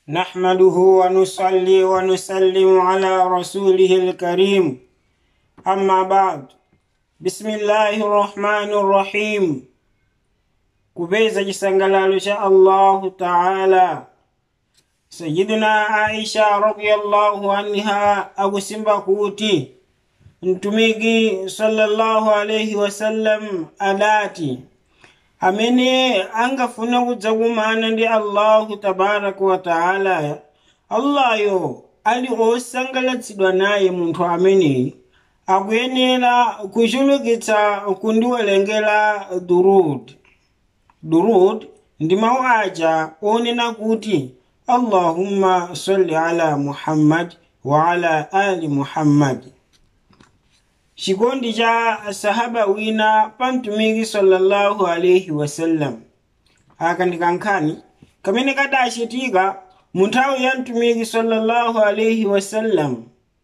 نحمده ونصلي ونسلم على رسوله الكريم أما بعد بسم الله الرحمن الرحيم kubeza chisangalalo cha allahu taala sayiduna aisha radiyallahu anha akusimba kuti mtumiki sallallahu alaihi wasallam adati amene angafuna kudzakumana ndi allahu tabaraka wa taala allayo ali osangalatsidwa naye munthu ameneyi akuyenera kuchulukitsa kundiwerengera durud durud ndi mawu aja onena kuti allahumma salli ala muhammad wa ala ali muhammad chikondi cha sahaba wina pa mtumiki sallallahu alaihi wasallam aka ndi kankhani kamene kadachitika mu nthawi ya mtumiki sallallahu alaihi wasallam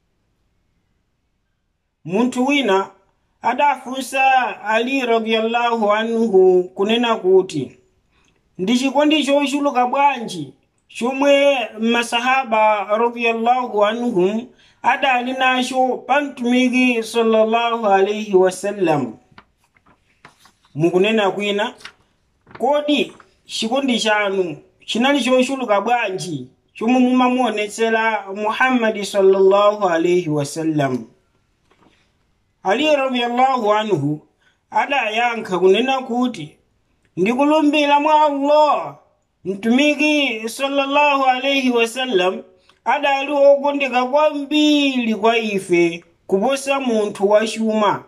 munthu wina adafunsa ali radiyallahu anhu kunena kuti ndi chikondi chochuluka bwanji chomwe masahaba radiyallahu anhum adali nacho pa mtumiki sallallahu alaihi wasallam mukunena kwina kodi chikondi chanu chinali chochuluka bwanji chomwe mumamuonetsera muhammadi sallallahu alaihi wasallam ali radiyallahu anhu adayankha kunena kuti ndikulumbira mwa allah mtumiki sallallahu alaihi wasallam adali okondeka kwambiri kwa ife kuposa munthu wachuma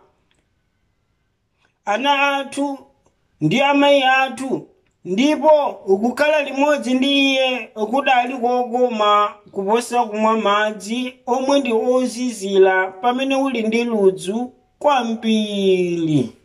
ana athu ndi amayi athu ndipo kukhala limodzi ndi iye kudali kokoma kuposa kumwa madzi omwe ndi ozizira pamene uli ndi ludzu kwambiri